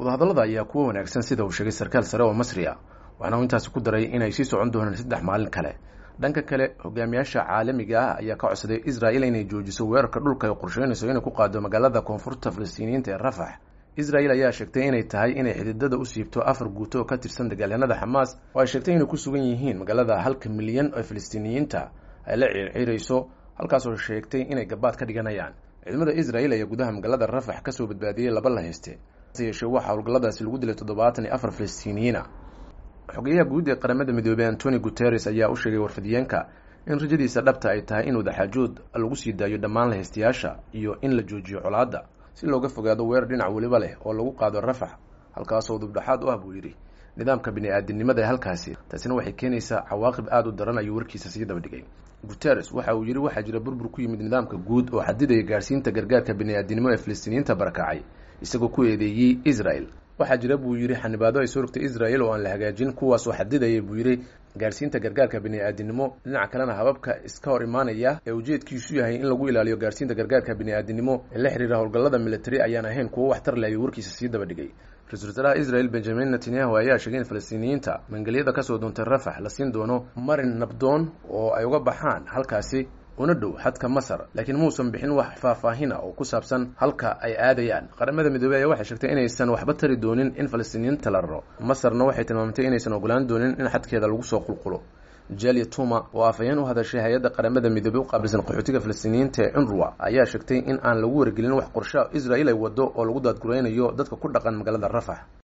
wadahadallada ayaa kuwa wanaagsan sida uu sheegay sarkaal sare oo masri ah waxaana uu intaasi ku daray inay sii socon doonaan saddex maalin kale dhanka kale hogaamiyaasha caalamiga ah ayaa ka codsaday israel inay joojiso weerarka dhulka ay qorsheynayso inay ku qaado magaalada koonfurta falastiiniyiinta ee rafax israel ayaa sheegtay inay tahay inay xididada u siibto afar guuto oo ka tirsan dagaalyanada xamaas oo ay sheegtay inay ku sugan yihiin magaalada halka milyan oo falastiiniyiinta ay la ciirciirayso halkaasoo sheegtay inay gabaad ka dhiganayaan ciidamada israel ayaa gudaha magaalada rafax kasoo badbaadiyey laba la hayste hase yeeshee waxaa howlgalladaasi lagu dilay toddobaatan iyo afar falastiiniyiina xogeyaha guud ee qaramada midoobey antoni guteres ayaa u sheegay warfidiyeenka in rajadiisa dhabta ay tahay in wadaxaajood lagu sii daayo dhammaan lahaystayaasha iyo in la joojiyo colaadda si looga fogaado weerar dhinac weliba leh oo lagu qaado rafax halkaasoo dubdhaxaad u ah buu yidhi nidaamka bini-aadinimada ee halkaasi taasina waxay keenaysaa cawaaqib aada u daran ayuu warkiisa sii dabadhigay guteres waxa uu yidhi waxaa jira burbur ku yimid nidaamka guud oo xadidaya gaarsiinta gargaarka bini-aadinimo ee falastiiniyiinta barakacay isagoo ku eedeeyey israel waxaa jira buu yidhi xanibaado ay soo rogtay israel oo aan la hagaajin kuwaas oo xadidaya buu yidhi gaarsiinta gargaarka bini-aadinimo dhinaca kalena hababka iska hor imaanaya ee ujeedkiisu yahay in lagu ilaaliyo gaarsiinta gargaarka bini-aadinimo ee la xiriira howlgallada military ayaan ahayn kuwo waxtar leh ayuu warkiisa sii dabadhigay ra-isul wasaaraha israel benjamin netanyahu ayaa sheegay in falastiiniyiinta mangelyada kasoo doontay rafax la siin doono marin nabdoon oo ay uga baxaan halkaasi una dhow xadka masar laakiin muusan bixin wax faahfaahina oo ku saabsan halka ay aadayaan qaramada midoobey ayaa waxay sheegtay inaysan waxba tari doonin in falastiiniyiinta la raro masarna waxay tilmaamtay inaysan ogolaan doonin in xadkeeda lagu soo qulqulo jalia tuma oo afhayeen u hadashay hay-adda qaramada midoobey u qaabilsan qaxootiga falastiiniyiinta ee cunruwa ayaa sheegtay in aan lagu wargelin wax qorsha israel ay wado oo lagu daadguraynayo dadka ku dhaqan magaalada rafax